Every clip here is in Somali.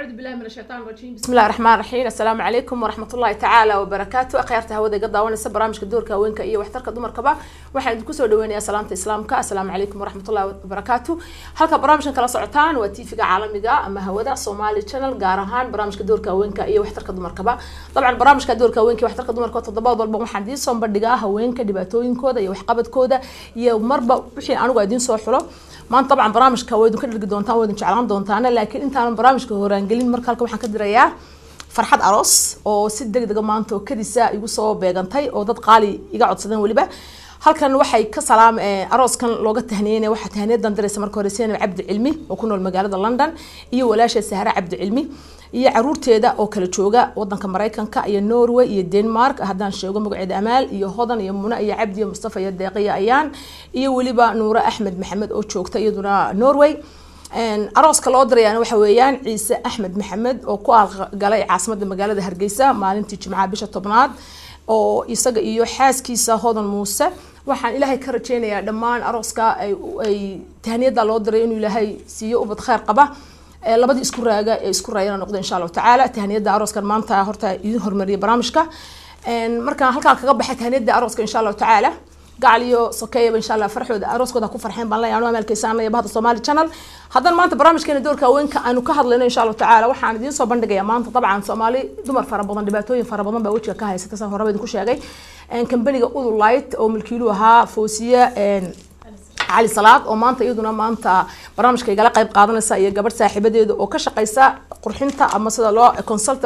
أعوذ بالله من الشيطان الرجيم بسم الله الرحمن الرحيم السلام عليكم ورحمة الله تعالى وبركاته أخيرتها هودا قد داوانيسا برامجka doorka haweenka iyo waxtarka dumarkaba waxaan idinku soo dhaweynayaa salaamta islaamka assalaamu calaykum waraxmat ullahi wabarakaatu halka barnaamijkan kala socotaan waa tv-ga caalamiga ama hawada somali channel gaar ahaan barnaamijka doorka haweenka iyo waxtarka dumarkaba dabcan barnaamijka doorka haweenka iyo waxtarka dumarka toddobaad walba waxaan idiin soo bandhigaa haweenka dhibaatooyinkooda iyo waxqabadkooda iyo marba wixii anigu idiin soo xulo maanta dabcan barnaamijka waa idin ka dhirgi doontaan waa idin jeclaan doontaan laakiin intaanan barnaamijka horaangelin marka halka waxaan ka dirayaa farxad aroos oo si degdega maanta oo kadisa igu soo beegantay oo dad qaali iga codsadeen weliba halkan waxay ka salaam arooskan looga tahniyeynaya waxaa tahniyadan diraysa marka hore seenab cabdi cilmi oo ku nool magaalada london iyo walaasha sahra cabdi cilmi iyo caruurteeda oo kala jooga wadanka maraykanka iyo norway iyo denmark haddaan sheego magaceeda amaal iyo hodan iyo muna iyo cabdi iyo mustafa iyo deeqiya ayaan iyo weliba nuure axmed maxamed oo joogta iyaduna norway arooska loo dirayaan waxa weeyaan ciise axmed maxamed oo ku aalgalay caasimada magaalada hargeysa maalintii jimcaha bisha tobnaad oo isaga iyo xaaskiisa hodan muuse waxaan ilaahay ka rajeynayaa dhammaan arooska ay tahniyada loo diray inuu ilaahay siiyo ubad kheyr qaba labadii isku raaga ee isku raayana noqda insha allahu tacaala tahniyada arooskan maanta horta idin hormariyay barnaamijka markaan halkaa kaga baxay tahniyada arooska insha allahu tacaala gacal iyo sokeeyaba insha allah farxooda arooskooda ku farxeen baan leeyahay anu amalkeysaanaya bahda somali channel haddana maanta barnaamijkeena doorka haweenka aanu ka hadlayno insha allahu tacaala waxaan idiin soo bandhigayaa maanta dabcan soomaali dumar fara badan dhibaatooyin fara badan baa wejiga ka haysata saan horeba idinku sheegay kambaniga udulight oo milkiilu ahaa foosiye cali salaad oo maanta iyaduna maanta barnaamijka igala qayb qaadanaysa iyo gabadh saaxiibadeeda oo ka shaqeysa qurxinta ama sida loo consult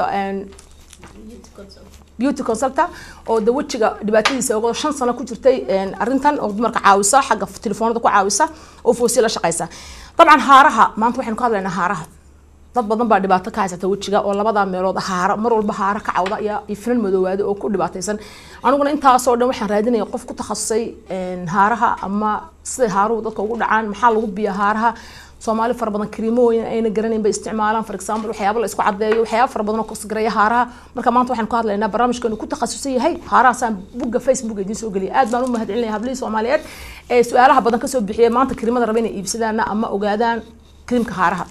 beauty consulta oo de wejiga dhibaatadiisa ogo shan sano ku jirtay arrintan oo dumarka caawisa xagga telefoonada ku caawisa oo foosiye la shaqeysa dabcan haaraha maanta waxaynu ka hadlaynaa haaraha dad badan baa dhibaato ka haysata wejiga oo labada meelood haara mar walba haara ka cawda iyo finan madoowaada oo ku dhibaataysan aniguna intaasoo dhan waxaan raadinaya qof ku takhasusay haaraha ama siday haaruhu dadka ugu dhacaan maxaa lagu biya haaraha soomaali fara badan kariimooyin ayna garanayn bay isticmaalaan for example waxyaaba la isku cadeeyo waxyaaba fara badan oo kasgareeya haaraha marka maanta waxaan ku hadlaynaa barnaamijkeenu ku takhasusan yahay haarahaasaan bugga facebook idiin soo geliyay aad baan u mahadcelinaya hablihii soomaaliyeed ee su-aalaha badan kasoo bixiyay maanta kariimada raba inay iibsadaan ama ogaadaan kariimka haaraha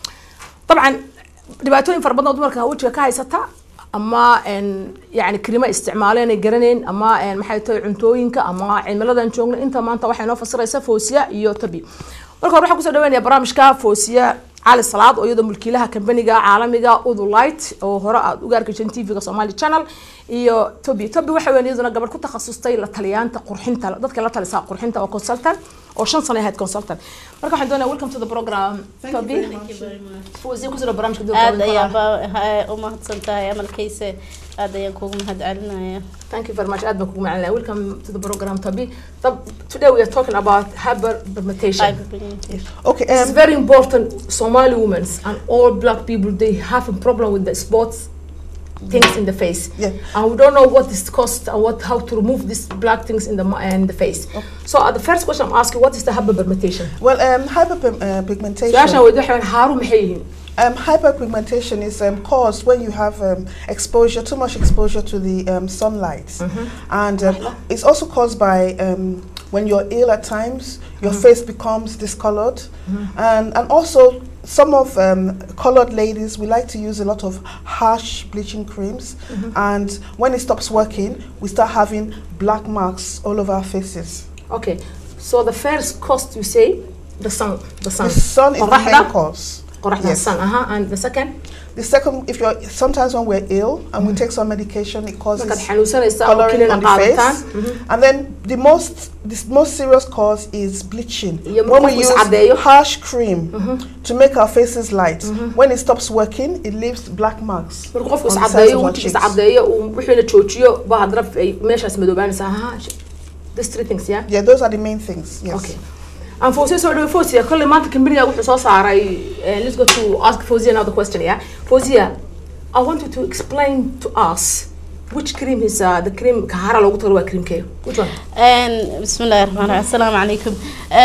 dabcan dhibaatooyin fara badan oo dumarka wejiga ka haysata ama yani karima isticmaaleen ay garanayn ama maxay tahay cuntooyinka ama cimiladan joogno inta maanta waxay noo fasiraysa foosiya iyo tabi marka hore waxaan kusoo dhaweynaya barnaamijka foosiya cali salaad oo iyadoo mulkiilaha kambaniga caalamiga udulight oo hore aad uga arkaysan tv-ga somali channel iyo tobi tobi waxa weyn iyaduna gabadh ku takhasustay la taliyaanta qurxinta dadka la talisa qurxinta oo consultant oo shan sano ahayd consultant marka waxaan doonaya welcome to the program tobi foosiya kusoo barnaamijka aad ayaanba u mahadsan tahay amalkayse aad ayaan kugu mahad celinaya Thank you very much. Aad baan kugu macalinaya. Welcome to the program, Toby. Tab, today we are talking about hyperpigmentation. Okay, It's um, very important. Somali women and all black people they have a problem with the spots things in the face. Yeah. And we don't know what this cost and what how to remove these black things in the mi- in the face. So uh, the first question I'm asking, what is the hyperpigmentation? well, um, hyperpigmentation. Su-aashan weydiin waxay haaru maxay yihiin? Um, hyperpigmentation is um, caused when you have um, exposure, too much exposure to the um, sunlight, and um, it's also caused by um, when you're ill at times, your face becomes discolored, and and also some of um, colored ladies we like to use a lot of harsh bleaching creams, and when it stops working, we start having black marks all over our faces. Okay. So the first cost you say the sun, the sun. The sun is the Qoraxda? main cause. Qoraxda, Yes. sun. Uh-huh. And the second? The second, if you're sometimes when we're ill and we take some medication, it causes markaad xanuunsanaysaa oo coloring kilina on the qaadataan face. And then the most, the most serious cause is bleaching. Iyo When we markuu use iscadeeyo. harsh cream to make our faces light, when it stops working, it leaves black marks. markuu qofku on the sides iscadeeyo of our wejigiisa cheeks. cadeeyo uu wixii la joojiyo baa haddana ay meeshaas madoobaanaysaa ha this three things yeah Yeah, those are the main things. Yes. okay aan foosiya soo dhawo foosiya kolley maanta kambaniga wuxuu soo saaray eh, let's go to ask foosiya another question yeah foosiya I want you to explain to us which cream is uh, the cream kahara loogu talo waa creamkeeyo which one بسم الله الرحمن الرحيم السلام عليكم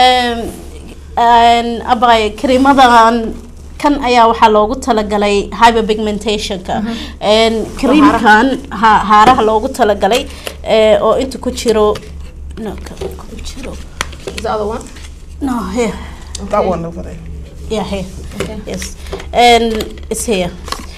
abay kariimadan kan ayaa waxaa loogu talagalay hyperpigmentationka kariimkan ha- haaraha loogu talagalay eh, oo inta ku jiro no, ka- ku jiro is the other one no here That one over there. Yeah, here. Okay. Yes. And it's here.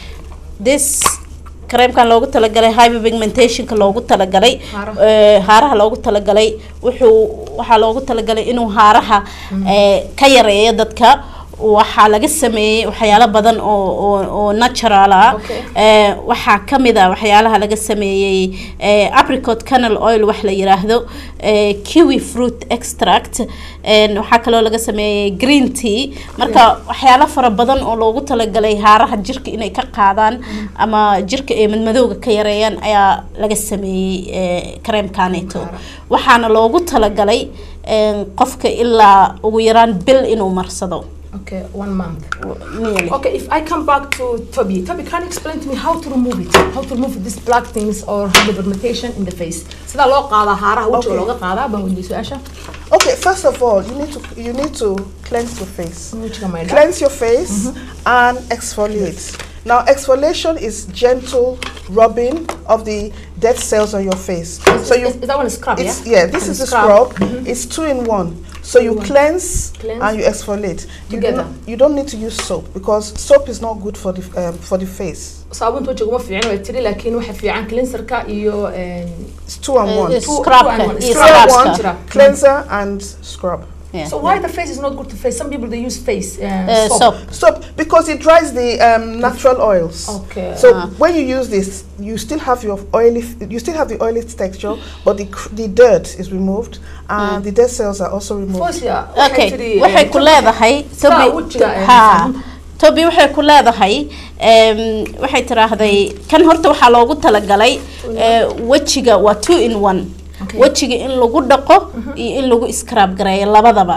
This kareemkan loogu talagalay hyperpigmentationka loogu talagalay Haaraha. eh, haaraha loogu talagalay wuxuu waxaa loogu talagalay inuu haaraha eh, ka yareeyo dadka waxaa laga sameeyey waxyaalo badan oo oo oo natural ah Okay. Eh, waxaa ka mid ah waxyaalaha laga sameeyey eh, apricot canal oil wax la yiraahdo eh, kiwi fruit extract en waxaa kaloo laga sameeyey green tea marka waxyaalo fara badan oo loogu talagalay haaraha jirka inay ka qaadaan ama jirka ay madmadowga ka yareeyaan ayaa laga sameeyey eh, kareemkaneeto waxaana loogu talagalay en, qofka ilaa ugu yaraan bil inuu marsado Okay, one month. nearly. Okay, if I come back to Toby, Toby, can you explain to me how to remove it? How to remove these black things or hyperpigmentation in the face? sida loo qaadaa haaraha wajiga Okay. looga qaadaa baan weydiiyey su-aasha Okay, first of all, you need to you need to cleanse your face. wajiga maydha Cleanse your face and exfoliate. Now, exfoliation is gentle rubbing of the dead cells on your face. So you is, is that one a scrub, It's, yeah? yeah, this And is the scrub. scrub. It's two in one. So you in one. cleanse, Cleanse. and you exfoliate. You, do Together. not, you don't need to use soap because soap is not good for the um, for the face. saabuunta wajiga uma fiicna way tiri laakiin waxa fiican cleanserka iyo een, It's two and Eh, one. yes. two- Scrubka two and one. iyo Two and scrubska. one, cleanser and scrub. Yeah. so why the face is not good to face some people they use face uh, Eh, soap. soap. Soap because it dries the um, natural oils. okay So Ah. when you use this, you still have your oily, you still have the oily texture, but the cr- the dirt is removed, and the dead cells are also removed. Fosia, waxay okay tiri, waxay eh, ku leedahay Saa Toby- wajiga, eh, ha saabuunta. toby waxay ku leedahay em, waxay tiraahday kan horta waxaa loogu talagalay eh, wejiga waa two in one Okay. wejiga in lagu dhaqo iyo in lagu scrub gareeyo labadaba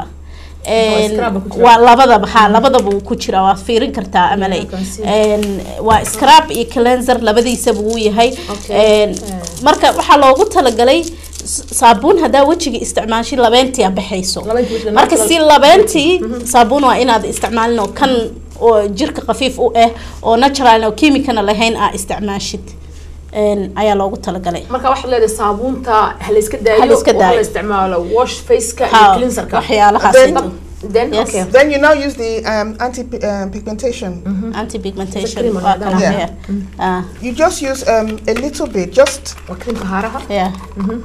En, scrub ku jira. waa labadaba ha labadaba wuu ku jira waad fiirin kartaa amaley I can see. En, waa scrub iyo cleanser labadiisaba wuu yahay Okay. En, Eh. marka waxaa loogu talagalay s- saabuun haddaa wejiga isticmaashay labeentii aad baxayso Labeentii wejiga marka natural- si labeentii saabuun waa inaad isticmaalin oo kan oo jirka khafiif u ah oo natural oo kiimikana lahayn aa isticmaashid En, ayaa loogu talagalay marka waxaad leedahay saabuunta ha la iska daayo Ha la iska oo ha daayo. la isticmaalo wash faceka iyo Ha, cleanserka waxyaalahaas Then- inta. then Yes. okay Then you now use the um, anti um, pigmentation. anti pigmentation cream on waa that. kana Yeah. here. Ah, You just use um, a little bit, just waa creamka haaraha yeah.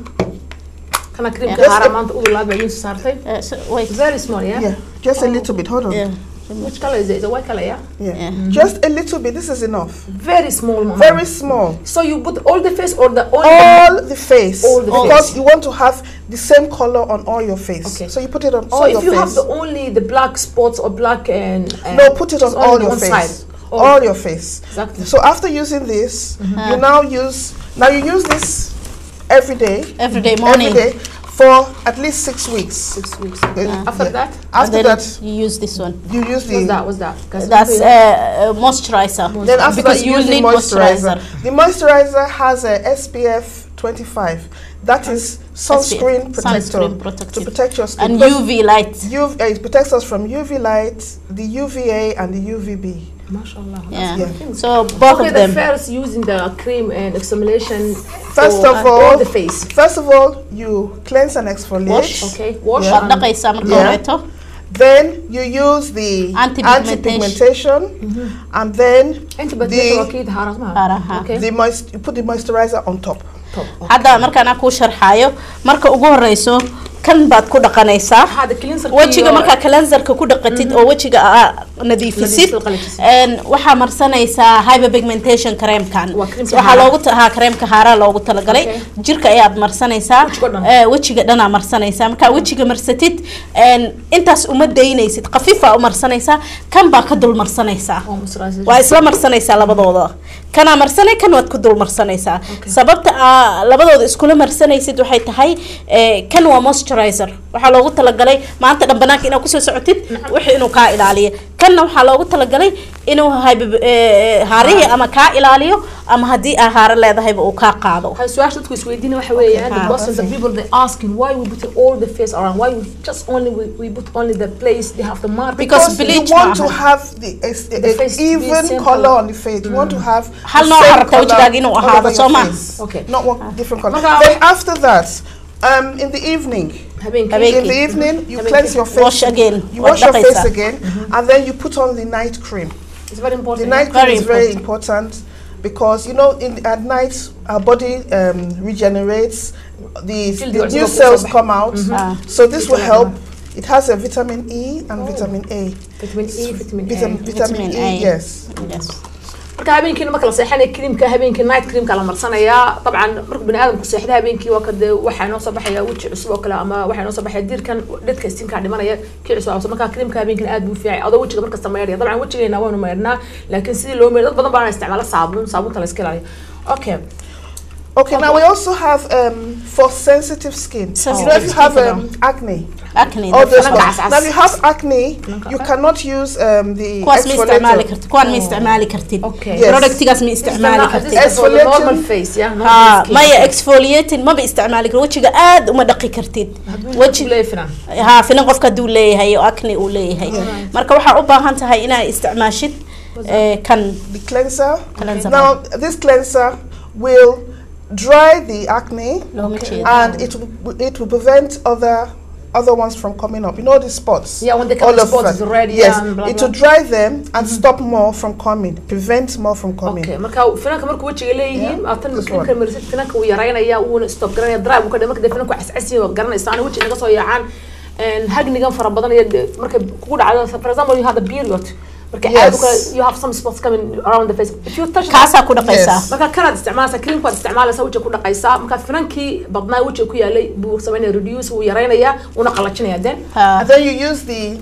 kana creamka Yes. haaraha maanta ugu laad baa idiin soo saartay Eh, so, wait. very small yeah, yeah, just a little bit. Hold on. Yeah. which color is it is it white color yeah Yeah. Yeah. just a little bit. This is enough. very small mama. Very small. so you put all the face or the only All the face, All the because face. you want to have the same color on all your face. Okay. So you put it on so all if your you face. have the only the black spots or black and, and no, put it on it's all only your one face. side. Oh, All your face. exactly So after using this, you now use now you use this every day. Every day morning. Every day for at least six weeks. six weeks Uh, after yeah. that And After then that, you use this one. you use the what's that what's that Guys, That's okay. uh, uh, moisturizer. Then after because that, you you use need the moisturizer. moisturizer. The moisturizer has a SPF 25. That is sunscreen SPF, protector sunscreen to protective. protect your skin. And Because UV light. UV, uh, it protects us from UV light, the UVA, and the UVB. mashallah Yeah. Yeah. So both okay of the them. first using the cream and exfoliation First for, of uh, all- the face First of all, you cleanse and exfoliate. Wash. okay wash Yeah. Waad and- dhaqaysaa marka Yeah. horeeto. Then you use the Anti-pigmentation. anti-pigmentation, and then انت بديت the اكيد حارات ما Haaraha. okay the moist you put the moisturizer on top. طب hadda markaan aan kuu sharxaayo marka ugu horeyso kan baad ku dhaqanaysaa هذا كلينسر wejiga markaa cleanserka ku dhaqatid oo wejiga aa nadiifisid Nadiifisid, qalajisid. een, waxaa marsanaysaa hyperpigmentation creamkan Waa creamka waxaa haaraha. loogu ta- haa creamka haaraa loogu talagalay Okay. jirka ayaad marsanaysaa Wejiga dhan. ee, wejiga dhanaa marsanaysaa markaa wejiga marsatid een, intaas uma daynaysid khafiifaa u marsanaysaa kan baa ka dul marsanaysaa waa isla marsanaysaa labadooda kanaa marsanay kan waad ku dul marsanaysaa Okay. sababta aa labadooda iskula marsanaysid waxay tahay ee, kan waa moisturizer waxaa loogu talagalay maanta dhan banaanka inaad kusoo socotid wixii inuu kaa ilaaliyo kanna waxaa loogu talagalay inuu hybe- ee, haarihii ama kaa ilaaliyo ama haddii aa haaro leedahayba uu kaa qaado هاي سؤال شفتكم سويدين waxa weeyaan the Ah, questions that people they asking why we put all the face around why we just only we, we put only the place they have the mark Because Because bleach you want to maahan. have the, a, a- The a face to be even same color color. on the face. You want to have Hal the nooc same rabtaa color wejigaaga inuu all ahaado, over soo your ma? face. Okay. Not one different color. Marka- Then after that, um, in the evening, habeenkii Habeenkii. In the evening, you Habeenkii. cleanse your face. Wash again. You Waad wash your face dhaqaysaa. again, and then you put on the night cream. it's very The important night cream Very is very important because you know, in at night our body um, regenerates. The, Still the the new original cells also- come out, Ah. so this will Vitamin help. It has a vitamin E and vitamin A. vitamin E vitamin A Vitamin, vitamin Vitamin E, A. yes. Yes. marka habeenkiina marka la seexanaya creamka habeenkii night creamka la marsanayaa dabcan marka bani aadamku seexda habeenkii waa kade waxaa noo soo baxaya weji cusub oo kale ama waxaa noo soo baxaya diirkan dhadka istinkaa dhimanaya kii cusub aa marka creamka habeenkiina aad buu fiicay adoo wejiga markasta maydhaya dabcan wejigeena waanu maydhnaa laakiin sidii loo maydho dad badan baana isticmaala saabuun saabuunta la iska ilaaliyo okay Okay, now we also have um, for sensitive skin. You know, if you have um, acne, acne all those Finanka ones. cas-cas. Now, if you have acne, you cannot use um, the kuwaas ma isticmaali exfoliator. kartid kuwaan ma isticmaali kartid Okay. Yes. productigaas ma isticmaali kartid This is for the Exfoliating. normal face yeah normal ha skin. maya exfoliating maba isticmaali kartid wejiga aad uma dhaqi kartid Hadduu weji leeyahay finan. ha finan qofka hadduu leeyahay oo acne uu leeyahay marka waxaa u baahan tahay inaad isticmaashid eh, kan The cleanser. Cleanser. Now, this cleanser will dry the acne looma jeedo and it will, it will prevent other other ones from coming up. You know the spots. Yeah, when they come All the of spots them. is red, Yes, yeah, and blah, it blah. will dry them and stop more from coming, prevent more from coming. okay marka finanka markuu wejiga leeyihiin Yeah, aatan this creamka one. marisid finanka wuu yaraynaya wuuna stop garanaya dry buu ka dhigay marka dee finanku cascasiyo waa garanaysa ana wejiga naga soo yaacaan een, hagnigan fara badan iyo dee markay kugu dhacdo for example you had a period marka Yes. aad u kale you have some spots coming around the face if you touch kaasaa ku dhaqaysaa Yes. marka kanaad isticmaalaysaa creamkaad isticmaalaysaa wejiga ku dhaqaysaa marka finankii badnaa wejiga ku yaalay buu samaynaya reduce wuu yaraynayaa wuuna qalajinaya then Ha. And then you use the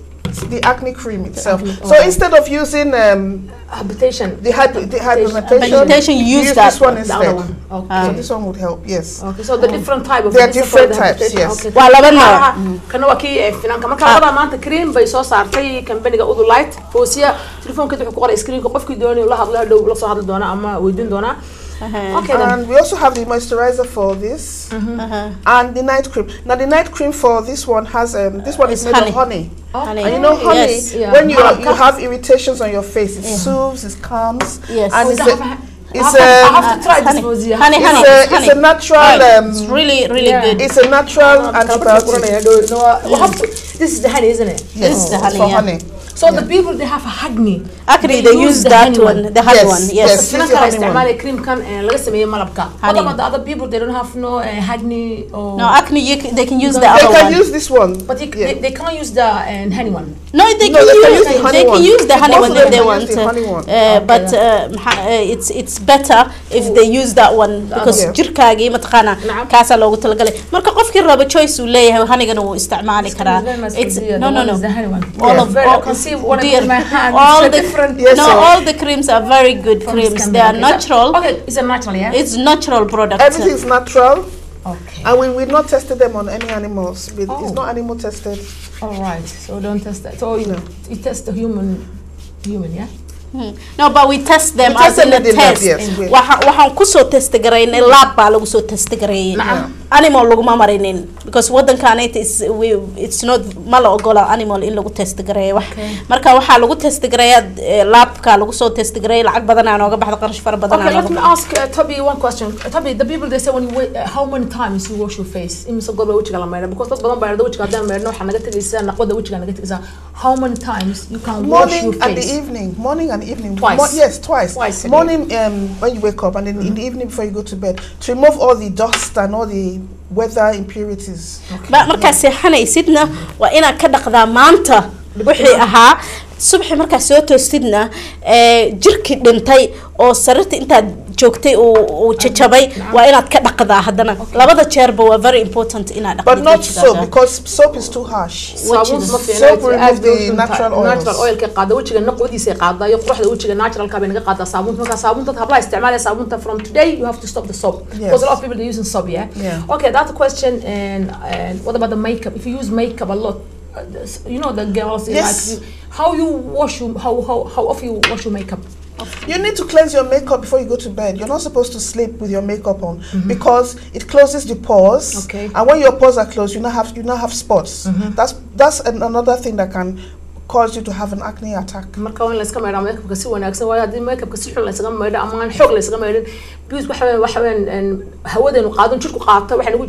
the acne cream itself. acne- So oh. instead of using um, habitation the, hyper, the hyperpigmentation, Hyperpigmentation, you use that this one one, the other instead. one okay So this one would help. Yes. Okay, so the different type of There are this is different for the types, habitation. yes. Okay. Waa laba nooc. Ah, kana waa kii eh, finanka marka labada maanta cream bay soo saartay companyga Udulite foosiya telefoonkeeda wuxuu ku qoray screenka qofkii doonay la hadlo dhow la soo hadli doona ama weydiin doona okay then And we also have the moisturizer for this Aha. and the night cream. Now the night cream for this one has um, this one is It's made honey. of honey. Honey. And you know honey Yes. Yeah. when you Malabka. you have irritations on your face, it soothes, it calms, Yes. and Oh, it's is a, that- it's I have, I a have to try this honey. foosiya Honey, it's honey, a it's it's a honey. natural Right. um, It's really really Yeah. good it's a natural Kala barta antibiotic. kuranaya dhow no we have to this is the honey isn't it Yes, This is the it's honey, for yeah. honey. so the people they have a acne actually they use the that honey one the honey Yes, one yes. yes finanka the la honey isticmaalaya creamkan eh, laga sameeyay malabka Honey. what about the other people they don't have no uh, acne or no acne you, c- they can use the They They other can one use this one. but you, yeah. they, they can't use the uh, honey one No, they No, can, they can use, use the honey they can one. use the honey Most one of if them they can want. use the honey one. Uh, but uh, maxa- uh, it's it's better if they use that one because Okay. jirkaagii mataqaana Nacam. kaasaa loogu talagalay marka qofkii raba choice uu leeyahay hanigana wuu isticmaali karaa it's no no no all of Very, I all, can see one dear, in my hand. all It's the different. Yes, no sir. all the creams are very good from creams Scandinavia. they are Is that- natural Okay, it's a natural, yeah. it's natural product Everything is natural, okay. and we we've not tested them on any animals. We- Oh. It's not animal tested. All right. So don't test that. So you, No. you test the human, human, yeah. Hmm. no but we test them We as test in them a in the lab, test yes, we- Waxa- waxaan kusoo test garaynay lab baa lagu soo test gareeyay Nacam. animal laguma marinin because wadankaanayta is we it's not ma la ogola animal in lagu test gareeyo wax Okay. marka waxaa lagu test gareeya eh, labka lagu soo test gareeya lacag badan aa nooga baxda qarash fara badan Okay, aa let nooga me baxda ask uh, Toby one question. Uh, Toby, the people they say when you wait, uh, how many times you wash your face? Imise goor baa wejiga la maydha? Because dad badan baa yidhahda wejiga haddaan maydhno waxaa naga tegaysaa naqwada wejiga naga tegaysaa. How many times you can wash your Morning and the face? evening. Morning and evening. Twice. yes, twice. Twice a day. Morning um, when you wake up, and then in the evening before you go to bed to remove all the dust and all the weather impurities. ba markaa seexanaysidna waa inaad ka dhaqdaa maanta wixii ahaa subaxi markaa soo toostidna eh, jirkii dhintay oo sariirta intaad joogtay uu uu jajabay waa inaad ka dhaqdaa haddana labada jeerba waa very important inaad But dhaqdid not wejigaaga. soap because soap is too harsh. Saabuun ma fiicna, Soap it's remove aad bay the u natural tahay. oils. natural oilka qaada wejiga naqwadiisa qaada iyo quruxda wejiga naturalka bay naga qaadaa saabuunta marka saabuunta hablaha isticmaalaya saabuunta from today you have to stop the soap because a lot of people are using soap yeah, Yeah. okay that's a question and, and what about the makeup if you use makeup a lot uh, this- you know the girls they Yes. like you, how you wash your how, how how often you wash your makeup You need to cleanse your makeup before you go to bed. You're not supposed to sleep with your makeup on because it closes the pores. Okay. And when your pores are closed, you now have you now have spots. That's that's an, another thing that can cause you to have an acne attack. marka waa in la iska maydhaa makeupka si wanaagsan waayo haddii makeupka si xun la isaga maydho ama aan xoog la isaga maydhin because waxa weyn waxa weyn een, hawadaynu qaadon jirku qaato waxaa nagu jiraa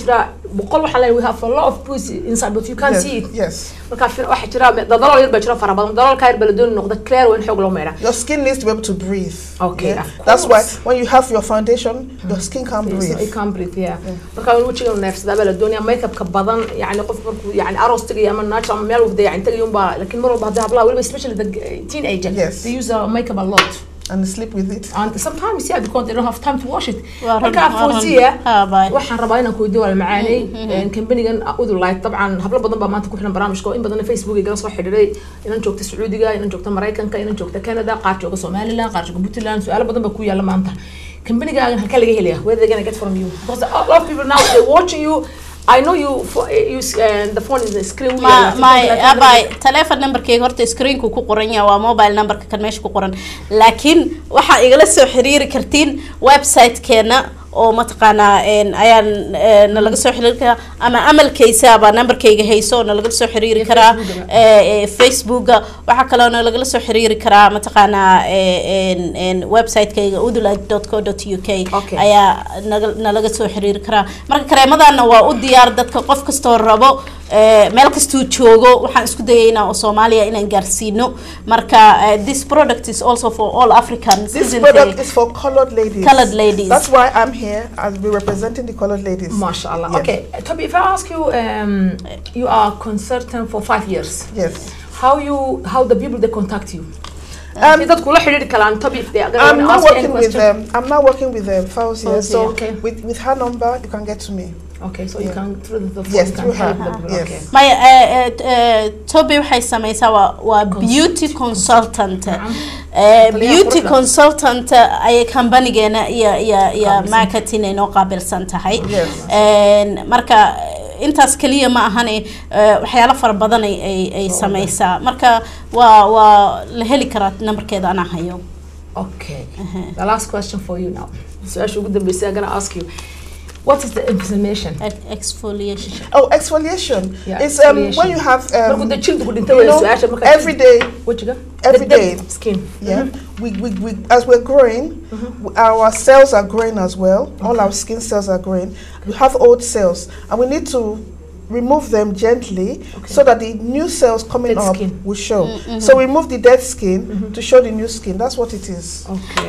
boqol waxaa leeyahay we have a lot of pussy inside but you can't yes, see it yes. marka fi- waxaa jira dadalool yar baa jira fara badan dadaloolka yar baa la dooni noqda clear waa in xoog loo meedha Your skin needs to be able to breathe. Okay, of That's why course. when you have your foundation, your skin can't Yes, breathe. I can't breathe, yeah. marka in wejiga neefsadaa baa la doonaya makeupka badan yani qof markuu yani aroos tagayo ama natural ama meel wafda yani tagayo unbaa lakin mar walba haddii hablaha weliba especially the teenager Yes. they use uh, makeup a lot And sleep with it. and sometimes yeah because they don't have time to wash it Waa run, marka waa run. fawziya Ha, bye. waxaan rabaa inaan kuweydiyo waa macaaney kambanigan udulite dabcan hablo badan baa maanta ku xiran barnaamijka oo in badan facebook igala soo xidhiiray inan joogta sacuudiga inan joogta maraykanka inan joogta canada qaar jooga somaliland qaar jooga puntland su-aalo badan baa ku yaala maanta kambanigaagan halkaa laga helaya where they gonna get from you because a lot of people now they watching you I know you for, you uh, the phone is the screen ma ma abay telephone numberkayga horta screenku ku qoran yahay waa mobile numberka kan meesha ku qoran laakiin waxaa igala soo xiriiri kartiin website-keena oo mataqaanaa een, ayaan ee, nalaga soo xiriiri karaa ama amalkaysaaba numberkayga hayso oo nalaga soo xiriiri karaa ee, ee, facebooka waxaa kaloo nalagala soo xiriiri karaa mataqaanaa ee, een, een, website-kayga udulite.co.uk Okay. ayaa naga- nalaga soo xiriiri karaa marka kareemadana waa u diyaar dadka qof kastoo rabo ee, meel kastuu joogo waxaan isku dayaynaa oo soomaaliya inaan gaarsiino marka eh, this product is also for all africans This isn't product it? is for colored ladies. Colored ladies. That's why I'm here. I'll be representing the colored ladies. MashaAllah. Yes. Okay, Toby, if I ask you, um, you are consultant for five years. Yes. How you, how the people they contact you? Um, Um, dadku la xiriiri karaan Toby if they are I'm going to not ask you any working with question. them. I'm not working with them. Fauzia. Fauzia, So okay. with with her number, you can get to me. Okay, so you Yeah. can through the, the phone Yes, you can through her. help the people. Yes. Okay. maya eh, eh, eh, toby waxay sameysaa waa waa beauty consultant Eh, Taliyaha beauty quruxda. consultant ayay companigeena iyo iyo iyo marketing ay noo qaabilsan tahay Yes. Een, marka eh, intaas kaliya ma ahane eh, waxyaalo fara badan ay ay- ay sameysaa marka waa waa la heli karaa numberkeeda anaa hayo Okay. The last question for you now. su-aasha ugu dambeysay I'm gonna ask you. What is the inflammation? Ex- exfoliation Oh, exfoliation. Yeah, it's um, exfoliation. when you have Markuu um, dee jildu ku you dhintay way know, su-aasha markaa every day. wajiga every The- the day. skin Yeah, we, we, we as we're growing, w- our cells are growing as well. All our skin cells are growing. We have old cells, and we need to remove them gently so that the new cells coming Dead up skin. will show. So remove the dead skin to show the new skin. That's what it is. okay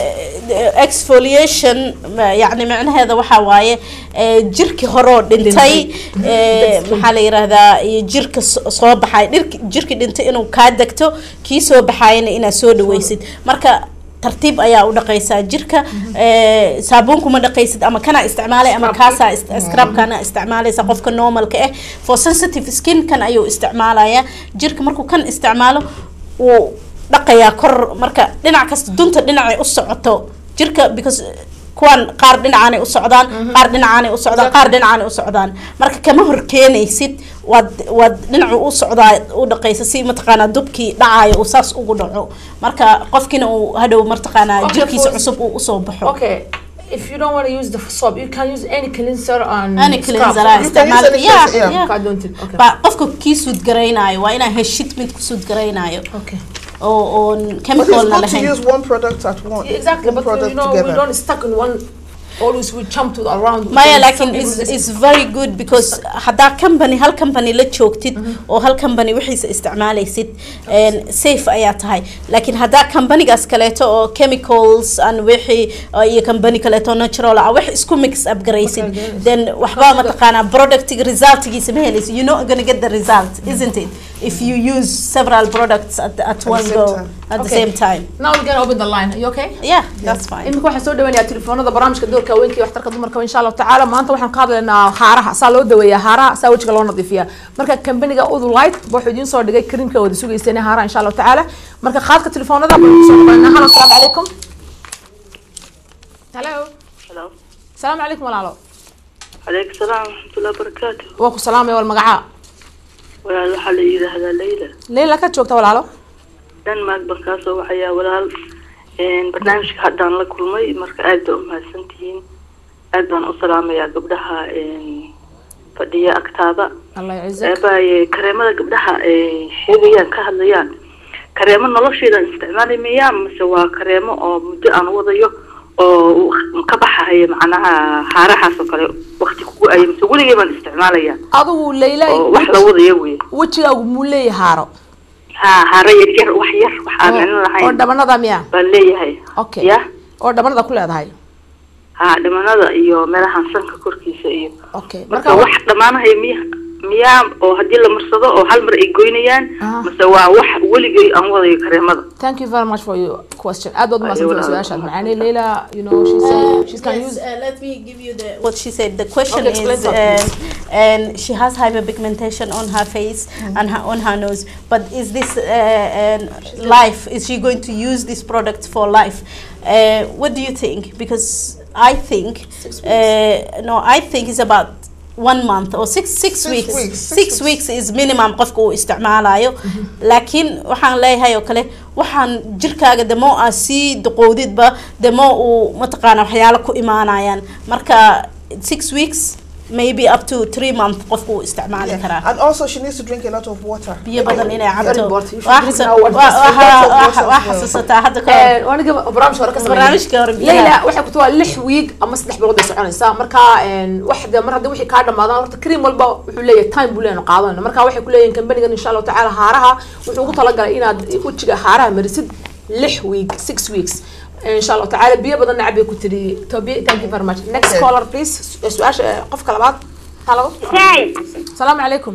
Eh, exfoliation ma- yacni macnaheeda waxaa waaye eh, jirki horoo dhintay eh, maxaa la yiraahdaa iyo jirka so- soo baxay dhirki jirki dhintay inuu kaa degto kii soo baxayana inaad soo dhaweysid marka tartiib ayaa u dhaqaysaa jirka eh, saabuun kuma dhaqaysid ama kana isticmaalay ama Scrub-kii. kaasaa ist- scrub-kana isticmaalaysa qofka normalka ah for sensitive skin kan ayuu isticmaalaya jirka markuu kan isticmaalo wuu dhaqayaa kor marka dhinac kasta dunta dhinacay u socoto jirka because kuwan qaar dhinacaanay u socdaan qaar dhinacaanay u socdaan qaar dhinacaanay u socdaan marka kama hor keenaysid waad waad dhinacu u socdaa u dhaqaysa si mataqaanaa dubkii dhacayo uu saas ugu dhaco marka qofkiina uu hadhow mataqaanaa Okay, jirkiisa for- cusub uu usoo baxo okay if you don't want to use the soap you can use any cleanser and Any scrub. cleanser, You ah, can isticmaal- use any yeah, cleanser, yeah. yeah. I don't think okay ba qofka kii suudgaraynaayo waa inaa heshid mid ku suudgaraynaayo okay oo oon But it's chemicalna good to lahayn use one product at once. exactly one but you product know we together. don't stuck in one always we jump to around maya Some laakiin people is just- is very good because haddaa company hal company la joogtid oo hal company wixiisa isticmaalaysid een, safe ayaa tahay laakiin haddaa companygaas kaleeto oo chemicals and wixii oo iyo company kaleeto natural ah wax isku mix up garaysid Okay, yes. then waxbaa mataqaanaa productiga resultgiisa ma helaysid you're not gonna get the result isn't it if you use several products at, at the one same go time. at the Okay. same time now we're gonna open the line are you okay yeah that's fine imika waxaan soo dhaweynayaa telefoonada barnaamijka doorka haweenka iyo waxtarka dumarka insha allahu tacaala maanta waxaan ka hadlaynaa haaraha saa loo daweeyaa haaraha saa wejiga loo nadiifiyaa marka kambaniga udulite wuxuu idiin soo dhigay kariimka wada sugayseen haaraha insha allahu tacaala marka qaadka telefoonada baan kusoo dhaweynaa halo asalaamu calaykum halo Hello. asalaamu calaykum walaalo Alaykum salaam warahmatullahi wabarakatuh. waa ku salaamaya wal magacaa Walaal waxaa la yidhaahdaa Leyla. leyla ka joogta walaalo Denmark baan kaa soo waxayaa walaal. Een barnaamijka haddaan la kulmay marka aad baa u mahadsantihiin. Aad baan u salaamayaa gabdhaha een fadhiya agtaada. allah yacizak Eebaaye kareemada gabdhaha ay sheegayaan ka hadlayaan. Kareemo nolosheeda isticmaali mayaan mise waa kareemo oo muddo aan wadayo oo ka baxaya macnaha haarahaas oo kale waqti ku go-aya mise weligay baan isticmaalaya adigu layla oo wax la wadaya wey wejigaagu muu leeyahay haaro ha hare yar yar wax yar wax aan micno oo lahayn dhabanada miya baan leeyahay okay ya oo dhabanada ku leedahay ha dhimanada iyo meelahan sanka korkiisa iyo okay marka wax dhammaanahay miya miyaa oo haddii la marsado oo hal mar ay goynayaan Ah. mase waa wax weligay aan wadayo kareemada thank you very much for your question aad baad umaadsantahay Ayuu su-aashaad walaal. macaaney layla you know she's saying she can yes, use uh, let me give you the what she said. The question Okay, explain is, that, um, and she has hyperpigmentation on her face and her, on her nose. But is this uh, uh, life? Is she going to use this product for life? Uh, what do you think? Because I think uh, no, I think it's about one month or six six, Six weeks. weeks, Six, six weeks is minimum qofka uu isticmaalayo laakiin waxaan leeyahay oo kale waxaan jirkaaga demo aa sii duqowdidba demo uu mataqaana waxyaalo ku imaanayaan marka six weeks maybe up to three month qofka uu isticmaali Yeah. karaa And also, she needs to drink a lot of water. biyo badan inay Very cabto important. You should Waa drink xasu- now what- waa- Lots of waa- water waa- as waa well. xasuusataa hadda ka hor Eh, waaniga barnaamijka hore ka sameeyay barnaamijka hore layla waxay ku tahay lix wiig ama saddex bilood bay soconaysaa marka een, wax de mar haddii wixii kaa dhamaadaan horta cream walba wuxuu leeyahay time buu leeyahay qaadanayna marka waxay ku leeyihin kambanigan insha allahu tacaala haaraha wuxuu ugu talagalay inaad wejiga haaraha marisid lix week six weeks insha allahu tacaala biyo badan nacab bay ku tiri tobi thank you very much next Okay. caller please su-aasha eh, qofka labaad halo هاي asalaamu calaykum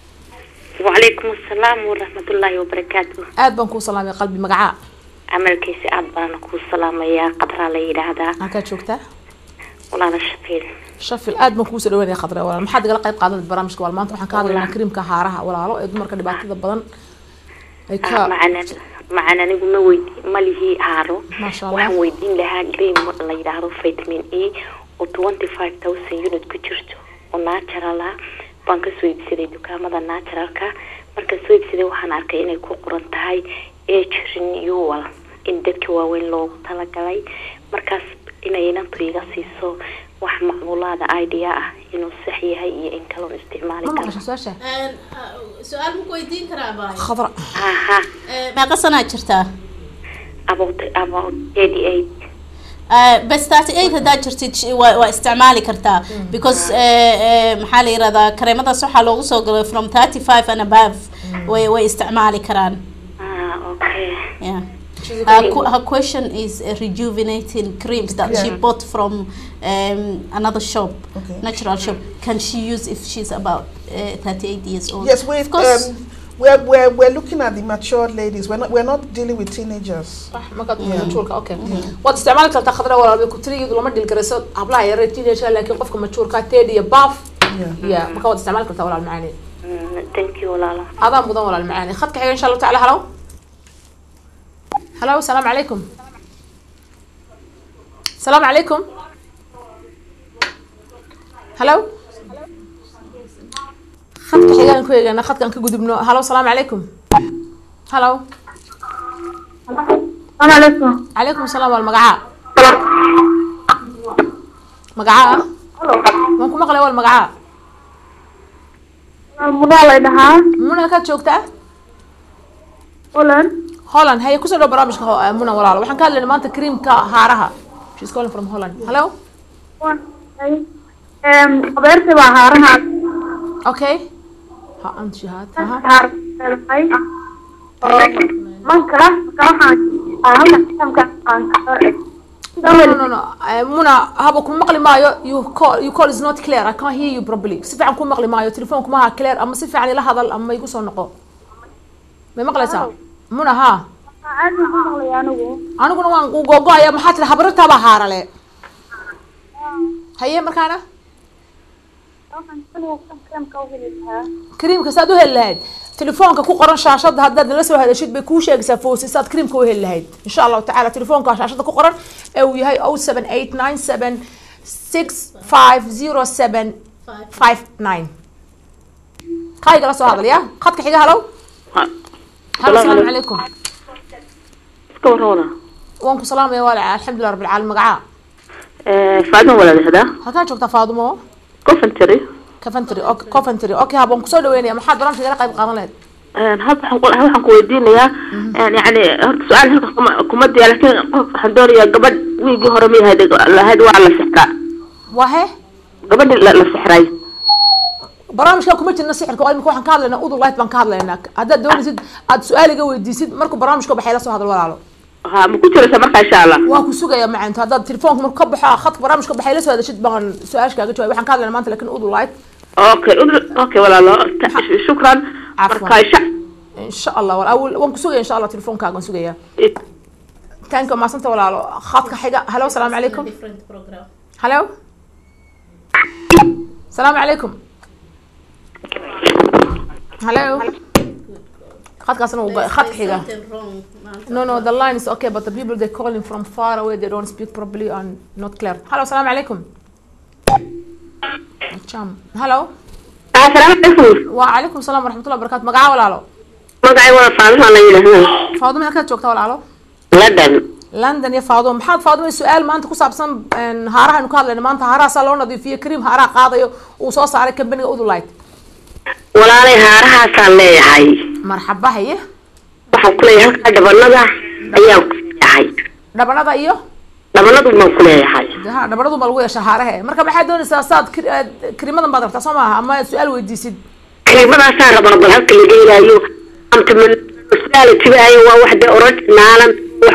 وعليكم السلام ورحمة الله وبركاته aad baan kuu salaamay qalbi magacaa عملكيسي aad baan kuu salaamayaa qadraa la yidhaahdaa halkaad joogtaa walaala shaqiil shafil aad baan kuusoo dhaweynaya khadre walaal maxaad igala qayb qaadanad barnaamijka wal maanta waxaan ka hadlaynaa kariimka haaraha walaalo ee dumarka dhibaatada badan ay ka macan macan anigu ma weydi ma lihi haaro Masha Allah. waxaan weydiin lahaa cream la yidhaahdo vitamin e oo twenty five thousand unit ku jirto oo natural ah baan kasoo iibsaday dukaamada naturalka markaan soo iibsaday waxaan arkay inay ku qoran tahay age renewal in dadka waaweyn loogu talagalay markaas inay inantu iga siiso wax macluulaada idea ah inuu sax yahay iyo in kaloon isticmaali ma karo maqasho su-aasha su-aal ma ku weydiin karaa baay khadra aha meeqa sanaa jirtaa about about eighty eight bes thirty eight haddaad jirtid sh- waa waa isticmaali kartaa because eh, eh, maxaa la yirahdaa kareemadaas waxaa loogu soo galay from thirty five and above way way isticmaali karaan ah okay yeah her, qu- her question is uh, rejuvenating creams that she Yeah. bought from um, another shop, Okay. natural shop. Can she use if she's about uh, 38 years old? Yes, we of course. um, we're, we're, we're looking at the mature ladies. We're not, we're not dealing with teenagers. صح markaad majuurka okay waad isticmaali kartaa khadra walaal bay ku tiri iyadu lama dhil garayso hablaha yare teenager laakiin qofka majuurka teed iyo baaf Yeah. ya marka waad isticmaali kartaa walaal macaani Mm, thank you walaala adaa mudan walaal macaani khadka xiga insha allahu tacaala halo halo asalaamu calaykum asalaamu calaykum halo khadka xigaan ku eegana khadkaan ka gudubno halo asalaamu calaykum halo السلام عليكم calaykum asalaam wal magacaa magacaa waan ku maqlay wal magacaa الموضوع اللي دها muna halkaad joogtaa ولن holland haye kusoo dhow barnaamijka ho- eh, muna walaalo waxaan ka hadlaynaa maanta creamka haaraha she's calling from holland hello خبرتي بهارها okay ha ant shahaad aha هار من كلا كلا أهم كم كان no no no no Eh, muna haba kuma maqli maayo you call you call is not clear i can't hear you properly si fiican kuma maqli maayo telefoonku maaha clear ama si fiican ila hadal ama igu soo noqo may maqlaysaa muna ha عادي هم اللي أنا aniguna waan ku googo-aya maxaa tiri habarataabaa haarale haye markaana كم كوهلها creamka saad u heli lahayd telefoonka ku qoran shaashada haddaad nala soo hadashid bay kuu sheegaysaa foosi saad creamka u heli lahayd insha allahu tacaala telefoonka shaashada ku qoran ee uu yahay o seven eight nine seven six five zero seven five nine kaa igala soo hadal ya khadka xiga halow halo asalaamu calaykum iska warroona waan ku salaamaya waalaca alxamdulilah rabbil caalamiin magacaa faadin walaadahdaa halkaa joogtaa faadumo coventry coventry ok- coventry okay habaan kusoo dhaweynaya maxaad barnaamijka igala qayb qaadan lahayd hadda waxaan ku- waxaan ku weydiinayaa yani horta su-aal halka kuma kuma diya laakiin qof waxaan doonayaa gabadh wiigii hore ma yahayd lahayd waa la sixtaa waa he gabadhi la la sixray barnaamijkan kuma jirna sixirka oo imika waxaan ka hadlaynaa udur light baan ka hadlaynaa haddaad doonaysid aad su-aal iga weydiisid markuu barnaamijka baxay la soo hadal walaalo ha ma ku jiraysa marka insha allah waan ku sugaya macanto haddaad telefoonka marku ka baxo khadka barnaamijka baxay la soo hadashid baan su-aasha kaaga jawaabay waxaan ka hadlaynaa maanta lakin udur light okay udr- okay walaalo ta- shukran Cafwan. marka insha insha allah wal- awal- waan ku sugaya insha allah telefoonkaaga waan sugaya taanka maasanta walaalo khadka xiga halo asalaamu calaykum halo asalaamu calaykum halo khadkaasna wuu go- khadka xiga No, no, the line is okay, but the people they calling from far away, they don't speak properly and not clear. Hello, salam alaikum. Cham. Hello. asalaamu calaykum Wa alaikum salam wa rahmatullahi wa barakatuh. Magaca walaalo. magacay wada faadima la yidhaahdaa Faaduma halkaad joogta walaalo? london London iyo Faaduma. Maxaad Faaduma su'aal maanta ku saabsan een, haaraha aynu ka hadlayno maanta haaraha saa loo nadiifiyo cream haaraha qaadayo uu soo saaray company Udulite. walaalay haarahaasaan leeyahay Marxaba haye. waxaan ku leeyahay halkaa dhabanada ayaan ku leeyahay Dhabanada iyo dhabanadu baan ku leeyahay ha dhabanadu ma lagu yeeshaa haaraha. Marka maxaad doonaysaa saad kirimadan baad rabtaa soo maaha ama su'aal weydiisid. kariimadaasaan rabaa bal halka laga helaayo amtmanalitibaaya waa wax dee originaalan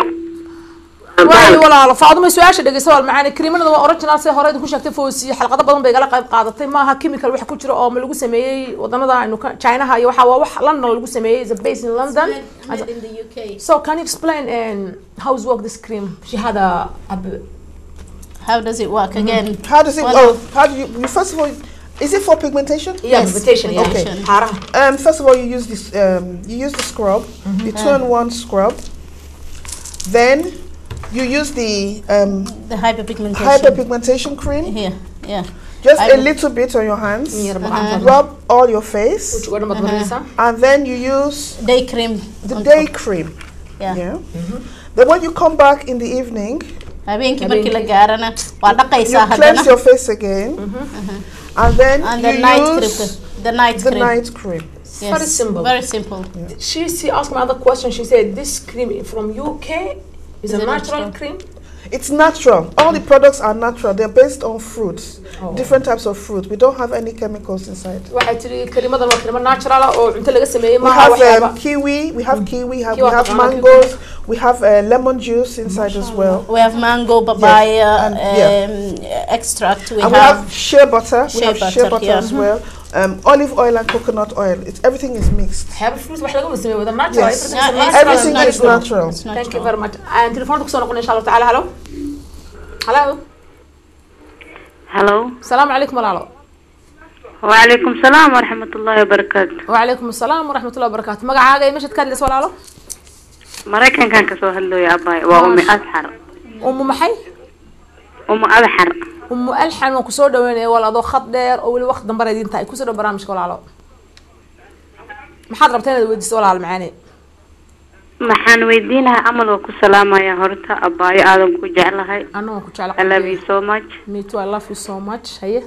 waayo walaalo faaduma su-aasha dhegeysa wal macaani kariimanada waa original si hore idinku sheegtay foosiye xalqado badan bay igala qayb qaadatay maaha chemical wax ku jira oo ma lagu sameeyey wadamada aynu ka chinaha iyo waxa waa wax london lagu sameeyey is a base in london so can you explain um, how is work this cream she had a, a b- How does it work again? How does it? Well, Oh, how do you? you first of all, is it for pigmentation? yeah Yes, invitation yeah okay. haaraha Um, first of all, you use this. Um, you use the scrub, the two-in-one scrub. Then you use the um, The hyperpigmentation. hyperpigmentation cream. Here, yeah. Just a Hyper- little bit on your hands. Yar baqaan Rub all your face, uga dhamad marinaysaa and then you use Day cream. the on day top. cream. Yeah. Yeah. Then when you come back in the evening, Habeenkii markii la Habeenkii. gaarana waa you dhaqaysaa cleanse haddana. your face again, and then And the you night use cream. The night the cream. night cream. Yes, Very simple. Very simple. she she asked me another question she said this cream from UK is, Is a it natural, natural? cream It's natural. All the products are natural. They're based on fruits, different types of fruit. We don't have any chemicals inside. waxay tiri kariimadan waa kariimo natural ah oo cunto laga sameeyey We maaha have waxyaaba um, kiwi, we have kiwi, we have, Kiwi we have banana, mangoes, we have uh, lemon juice inside as well. We have mango, papaya, and- yeah. um, extract. We and we have, have shea butter, we shea have shea butter, butter yeah. as well. Um, olive oil and coconut oil. It's everything is mixed. waxyaaba fruit wax laga sameeyey wada natural Yes. everything is Yeah, natural Everything and is good. natural. It's thank you natural. very much aan telefoonka kusoo noqon insha allah tacaala halo halo halo asalaamu calaykum walaalo wacalaykum salaam waraxmat ullaahi wabarakaatu wacalaykum asalaam waraxmat ullahi wabarakaatu magacaaga iyo meeshaad ka hadlaysa walaalo maraykankan kasoo hadlooya abaay waa umi Maasha. adxar umu maxay umu adxar umu alxan waan kusoo dhaweynaya wal adoo khad dheer oo weli waqti dambana idin tahay kusoo dhow barnaamijka walaalo maxaad rabtaa inaad weydiiso walaalo macaane maxaan weydiinahay amal waa ku salaamaya horta abaayo aadan ku jeclahay anna waan ku jecla I love you so much me too i love you so much haye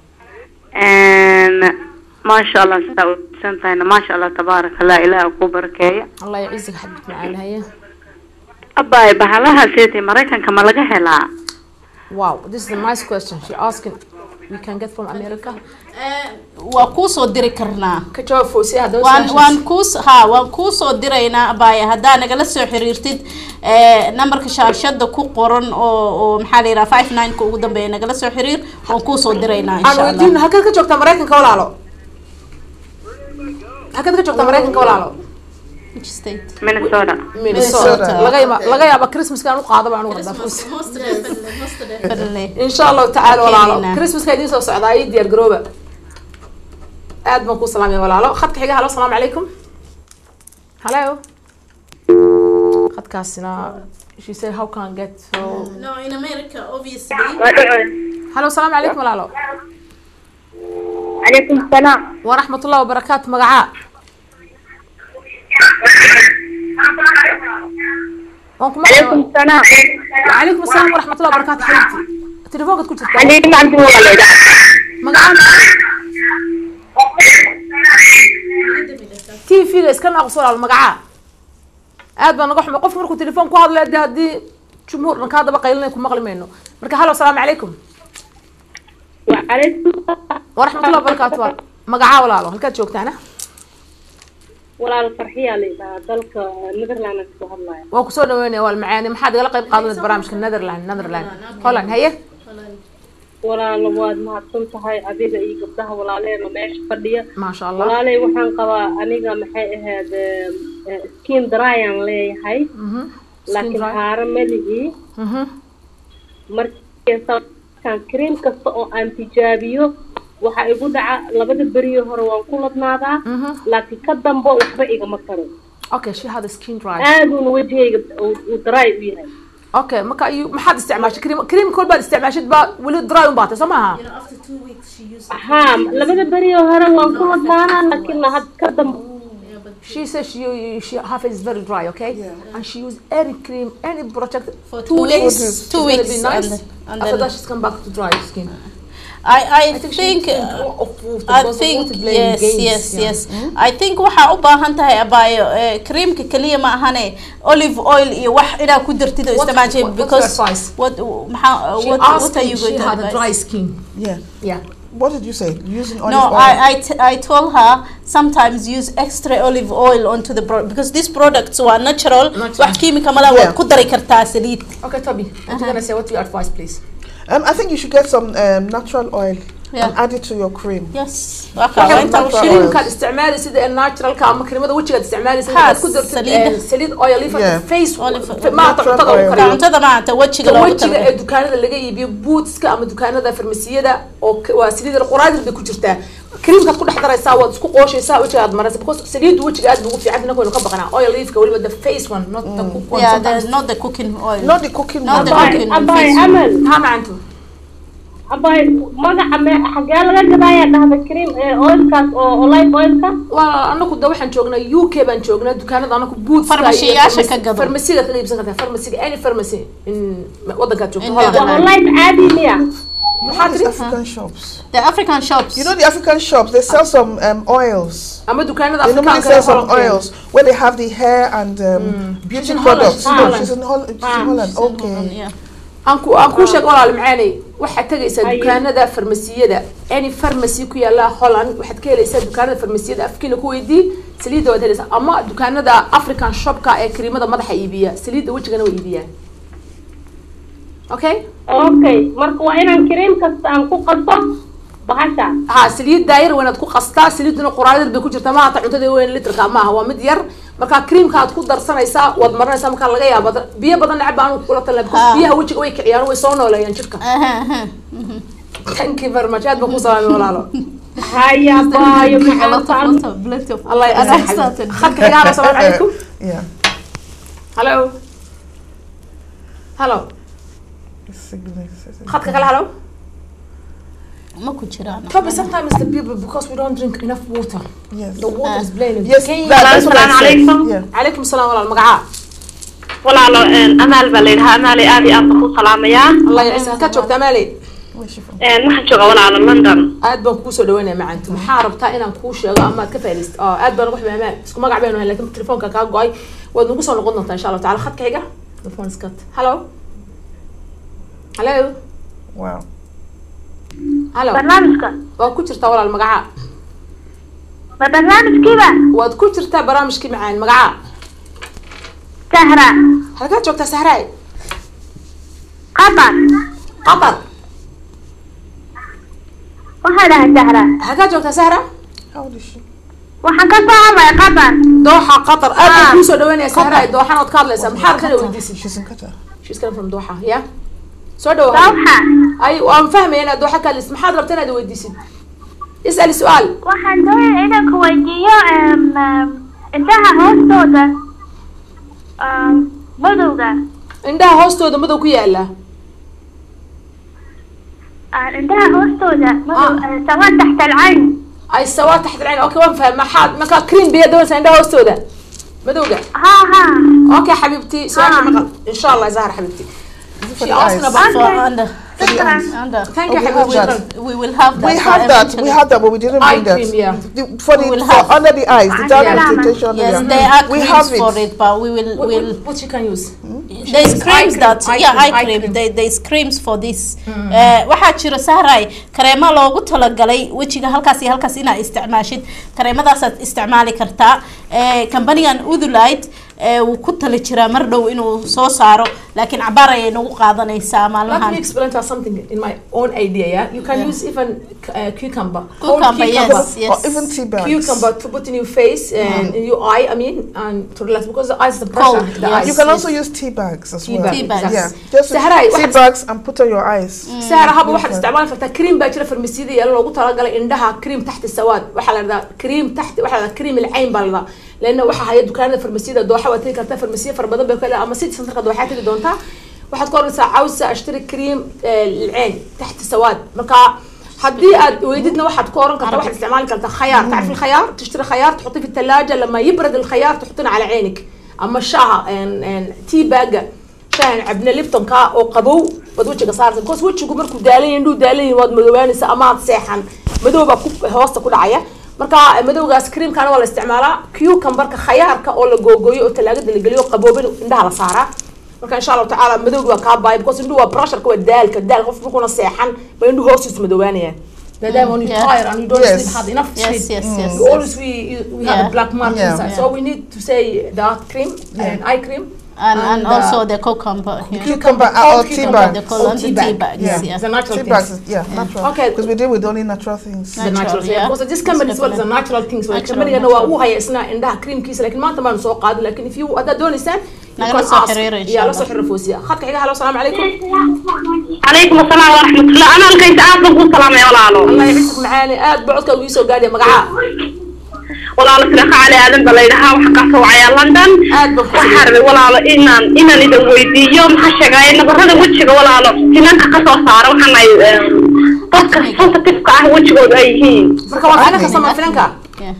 And maasha allah sidaa usan tahayna maasha allah tabaaraka allah ilaah ku barakeeya allah yaciisaka xabibti macaane haye abaay bahalaha seetay maraykanka ma laga helaa wow this is a nice question she asking we can get from america waa kuu soo diri karnaa ka jawaab foosiya haddaba waan su-aashaas. waan kuus ha waan kuu soo diraynaa abaya haddaa nagala soo xiriirtid eh, nambarka shaashada ku qoran oo oo maxaa la yidhaha five nine ka ugu dambeeya nagala soo xiriir waan kuu soo diraynaa aan insha weydiin allah halkaad ka joogtaa maraykanka walaalo halkaad ka joogtaa maraykanka walaalo Which state? minnesota minnesota Minnesota. laga yaaba laga yaaba christmaska aan u qaadaba anigu haddaa foos Definitely. insha allahu tacaala walaalo Keenaynaa. christmaska idiin soo socdaa ii diyaar garooba aad baan kuu salaamaya walaalo khadka xiga halo asalaamu calaykum halo khadkaasina she said how can I get so No, in America, obviously. halo asalaamu calaykum walaalo calaykum salaam waraxmat ullahi wabarakaatu magacaa waan ku calaykum maqlay salaam وعليكم السلام ورحمة الله وبركاته حبيبتي تليفونك كنت تتكلم xaliima cabdi waaleyda مقعد تي في اسكن اقصر على المقعة aad baan naga xumay qof markuu telefoon ku hadlay dee haddii jumhuur dhan kaa daba qaylinay ku maqli mayno marka halo asalaamu calaykum calaykum waraxmatullahi wabarakaatu waa magacaa walaalo halkaad joogtaana walaal farxiyaa la yidhahaa dalka netherland kasoo hadlaya waa kusoo dhaweynaya waal macaani maxaad igala qayb qaadanaysa barnaamijka netherland netherland holland haye walaal waad mahadsan tahay adiga iyo gabdhaha walaaleena meesha fadhiya maasha allah walaaley waxaan qabaa aniga maxay ahayd skin dryan leeyahay Mhm. laakiin dry. haaro meligii Mhm. markaan cream kasta oo aan tijaabiyo waxaa igu dhaca labada beriyo hore waan ku ladnaadaa Mhm. laakiin ka dambe waxba igama taro okay she had a skin dry aaduuna wejigayga uu uu dry u yahay okay marka ayu maxaad isticmaashay cream cream kol baad isticmaashid baa weli dry un baatay soo maaha haa labada beriyo hore waan ku ladnaanaa laakiin had ka dambe she says she she her face is very dry okay and she use any cream any product For two two days weeks. it's Two gonna weeks be nice and then- and after then- that she's come back to dry skin I, I, I think, think, she uh, of water I because of think water playing yes games, yes yeah. yes I think waxaa u baahan tahay abaayo eh, creamka kaliya ma ahane olive oil iyo wax inaad ku dartid oo What- isticmaashay what- what's because your advice? what maxaa She what, asked what are me you if going she to had a advise? dry skin Yeah. yeah What did you say? Using olive No, oil. I, I, t- I told her sometimes use extra olive oil onto the product because these products are natural. Natural. wax kiimika mala Yeah. waad ku dari kartaa saliid. okay Toby what you gonna say what do you advise please Um, I think you should get some um, natural oil Yeah. and add it to your cream. Yes. waa kaa Waxay waa inta natural u sheegay. creamkaad isticmaalaysid ee naturalka ama creamada wejigaad isticmaalaysid Ha, inaad ku dartid saliida. eh, saliid oil if Yeah. face Olive- maanta natural cuntada oil. lagu kariyo Cuntada maanta wajiga loogu wejiga ee talagalay. dukaanada laga iibiyo bootska ama dukaanada farmasiyada oo k- waa saliida quraadil bay ku jirtaa creamkaad ku dhex daraysaa waad isku qooshaysaa wejiga aad maraysa because saliidu wejiga aad buu ugu fiican inaka waynu ka baqanaa oil leafka weliba the face one not the cook one Yeah, sometimes. the, not the cooking oil. Not the cooking Not one. the abaay cooking abaay face. amal ha macantu abaay magaca me xagee laga gadaayaa dhahda cream ee oilkaas oo olive oilka waa anaku da waxaan joognaa u k baan joognaa dukaanada anaku bootska Farmashiyaasha ka gado. farmasiga kaga iibsan kartaa farmasiga any pharmacy in wadankaad joogto In Holland. waa olive caadi miya maxaa These tiri African shops. The African shops. You know the African shops, they sell some um, oils. ama dukaanada They normally afrikaanka sell ee some Holland. oils where they have the hair and um, beauty She's in Holland, products. she's in No, Holland. she's in Holland. She's in Holland. Okay. Yeah. aan ku aan kuu sheeg walaal macaanay waxaad tegaysaa Haye. dukaanada farmasiyada any pharmacy ku yaala holland waxaad ka helaysaa dukaanada farmasiyada afkiina ku weydii saliidda waad helaysaa ama dukaanada african shopka ee kariimada madaxa iibiya saliidda wejigana way iibiyaan okay okay marka waa inaan cream kasta aan ku qaso bahasha ha saliid daayir wanaad ku qastaa saliiduna qoraadad bay ku jirtaa ma hata cuntada weyn litrka maaha waa mid yar marka creamka aad ku darsanaysaa waad marinaysaa markaa laga yaaba biyo badan necba aan kula talina because Ha. biyaha wejiga way kiciyaan way soo nooleeyaan jirka Aha, aha. thank you very much aad baan ku salaamay walaalo haya baayo A lot of- maxaan lot of- plenty of- الله أنا يسعدك أحسن. خدك يا هلا السلام عليكم Yeah. هلو هلو خدك قال هلو Ma ku jiraan. Probably sometimes the people because we don't drink enough water Yes. the water is blaming Yes, that, that's what I Assalamu said. alaikum. Yeah. عليكم السلام ورحمة الله المقعاء walaalo amaal baa la yidhahaa amaali aad iyo aad baan ku salaamayaa الله يعيسك كاتشوك شوكتا مالي Where's she from? waxaan joogaa walaalo london aad baan kuu soo dhaweynaya macantu maxaa rabtaa inaan kuu sheego ama aad ka faa'iidaysto oo aad baan ugu xumay amaan isku magac baynu hayn laakiin telefoonka kaa go-ay waad nagu soo noqon doontaa insha allah taala khadka xiga telefoon iskat hello hello Wow. hello barnaamijka waa ku jirtaa walaal magacaa ma barnaamijkiiba waad ku jirtaa barnaamijkii macaan magacaa sahra halkaad joogtaa sahraay qatar qatar waxaa dhahay sahra halkaad joogtaa sahra How old is she? waxaan ka soo hadlaya qatar dooxa qatar aad baan Ah. kuu soo dhaweynaya sahraay dooxan ood ka hadlaysaa maxaa rabtana weydiisid She's in Qatar. she's coming from dooxa yeah soo dhawo dawxa ay waan fahmaya inaad dooxa ka hadlaysid maxaad rabtaa inaad weydiisid is'ali su-aal waxaan doonaya inaan ku weydiiyo indhaha hoostooda madowga indhaha hoostooda madow ku yaala indhaha hoostooda madow Ah. sawa taxta alcayn ay sawaa taxta alcayn okay waan fahmay maxaad markaa cream biya doonaysaa indhaha hoostooda madowga ha ha okay xabiibti su-aasha Ah. maqal insha allah zahra xabiibti Is it for She the asking eyes? about for under under thank Oh, you we حبيبي have that. شكراً. we will have that We for have that. eventually. We have that, but we didn't Eye bring that. cream, yeah. The, for the We will for have- under the eyes, the dark Yeah. pigmentation. yes area. there are we creams have for it. it but we will What, will what, what you can use there's Eye creams cream, that eye yeah cream, eye eye cream cream. there, there's creams for this Eh, waxaa jira sahray kareemo loogu talagalay wejiga halkaas iyo halkaas inaad isticmaashid kareemadaasaad isticmaali kartaa Eh, kambanigan udulite eh, wuu ku tali jiraa mar dhow inuu soo saaro laakiin cabaar ayay nagu qaadanaysaa Let me maalmahan explain to you something in my own idea. Yeah, you can Yeah. use even uh, cucumber. Whole cucumber yes Or yes even tea bags. Cucumber to put in your face and in your eye. I mean, and to relax because the eyes, the pressure, Cold, the yes. eyes. You can also use tea bags as Tea well. bags, Tea bags. Yeah, just Sahara, tea waxaad- bags and put on your eyes. سهرة هذا واحد استعمال فرتا كريم باجرة فرمسيدي يلا لو قلت قال عندها كريم تحت السواد وحلا ذا كريم تحت وحلا كريم العين بالله لانه waxa haya dukaanada farmasiida dooxa waa tagi kartaa farmasiya fara badan bay kale ama city centerka dooxa tagi doontaa waxaad ka oranaysaa cawsa ashtari كريم العين تحت السواد marka haddii aad weydidna waxaad ku oran kartaa waxaad isticmaali kartaa khayaar تعرف الخيار تشتري خيار تحطيه في الثلاجة لما يبرد الخيار تحطينه على عينك اما الشاها تي باجا شاhan cabne liptonka oo qabow waad wejiga saarta because wejigu markuu daalan yahay indhuu daalan yahay waad madoobaanaysa ama aad seexan madow baa ku hoosta ku dhacaya marka madowgaas creamkana waa la isticmaalaa cucumberka khayaarka oo la googooyo oo talaagada la geliyo qaboobin indhaha la saaraa marka insha allahu tacaala madowgi waa kaa baaya because indhuhu waa pressureka waa daalka daal qof markuuna seexan ba indhuhu hoostiisu madoobaanayaan maadaama when you Yeah. tired and you don't Yes. sleep hard enough yes sleep yes yes you always we we have Yeah. a black mark Yeah. inside Yeah. so we need to say that cream and eye cream and and uh, also the cucumber here Cucumber uh, cold or tea cucumber, bag. the color Or and the tea tea bag. bags Yeah. yeah It's a natural Tea thing. bags, is- yeah, natural. Okay. Because we deal with only natural things. Natural, natural yeah. because this company is well is a natural things way Natural, company waa natural. uu haya isna indhaha creamkiisa laakiin maanta maanu soo qaadin laakiin if you haddaad doonaysaan you Nagala can soo ask. xiriira insha Yeah, la Allah. soo xiriira foosiya khadka xiga halo asalaamu calaykum calaykum asalaam waraxmatullah ana halkaysa aad baan kuu salaamay walaalo allah ycisik macaani aad ba codkaaga ii soo gaadhiya magacaa walaalo siraqa cali aadan ba layidhahaa waxaa kaa soo wacayaa london aad baan waxaa rabay walaalo inaan inaan idin weydiiyo maxaa sheegaya nabarada wejiga walaalo finanka kasoo saara waxaan ay dadka sensitive-ka ah wejigooda ay yihiin marka waa finanka sama finanka yeah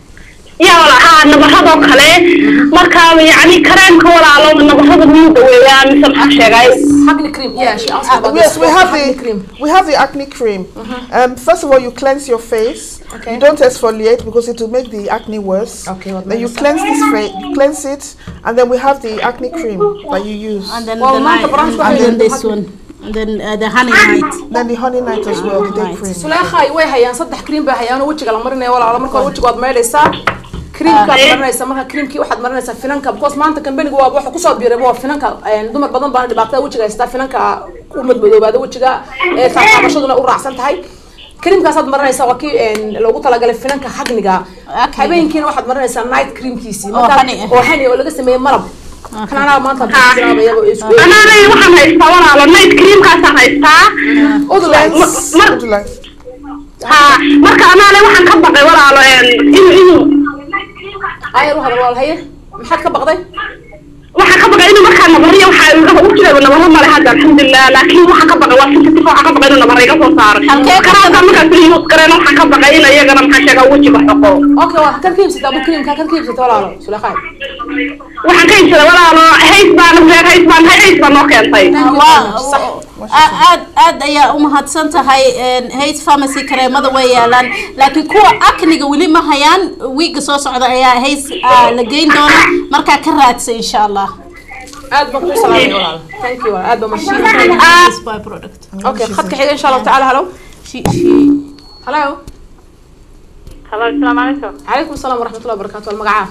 ya wala haa nabaradoo kale marka yacni kareemka walaalo nabarada muu daweeyaa mise maxaa sheegay hagni cream yeah she asked Uh, about yes, this we have hagni the cream we have the acne cream. Um, first of all, you cleanse your face. Okay. You don't exfoliate because it will make the acne worse. Okay, what Then you medicine? cleanse this face, cleanse it, and then we have the acne cream that you use. and then Well, the maanta night branch and, and then waxay this one and then uh, the honey night Then the honey night as well, the day Right. cream. suleekhay way hayaan saddex cream bay hayaan oo wejiga la marinayo walaalo marka wejiga waad maydhaysaa creamkaad marinaysaa marka creamkii waxaad marinaysaa finanka because maanta kambaniga waa waxa kusoo biiray waa finanka een, dumar badan baana dhibaatada wejiga haystaa finanka u madmadoobaada wejiga ee taabashaduna u raacsan tahay creamkaasaad marinaysaa waa kii een, loogu talagalay finanka hagniga Acne-ga. habeenkiina waxaad marinaysaa night creamkiisii Oo markaa- honey ah. oo honey oo laga sameeyey malab kan anaa maanta bilaabaya isku anaanay waxaan haystaa walaalo night creamkaasaan haystaa udulays mar Would you like? ha marka anaanay waxaan ka baqay walaalo inuu inuu ayar u hadal walaal haye maxaad ka baqday waxaan ka baqay inuu markaa nabariya waxaa iga u jira nabaro male hadda alxamdulilah laakiin waxaan ka baqay waa sensitive waxaan ka baqay inuu nabara iga soo saaro Halkee ka karaanka markaan kuli use gareena waxaan ka baqay in iyagana maxaa sheegaa wejiga xoqo okay waa kan ka iibsata abu creamka kan ka iibsata walaalo suleekhay waxaan ka iibsaday walaalo hays baan reer hays baan hay hays baan noo keentay Waa- aad aad ayaa u mahadsan tahay hays pharmacy kareemada way yaalaan laakiin kuwa akniga weli ma hayaan wiiga soo socda ayaa hays ah, la geyn doona markaa ka raadsa insha allah aad baan kuu salaamay walaal thank you aad baan She mashiin recommends this byproduct. okay khadka xiga insha allahu tacaala halo She, she, halo halo asalaamu calaykum calaykum asalaam waraxmatullahi wabarakaatu wal magacaa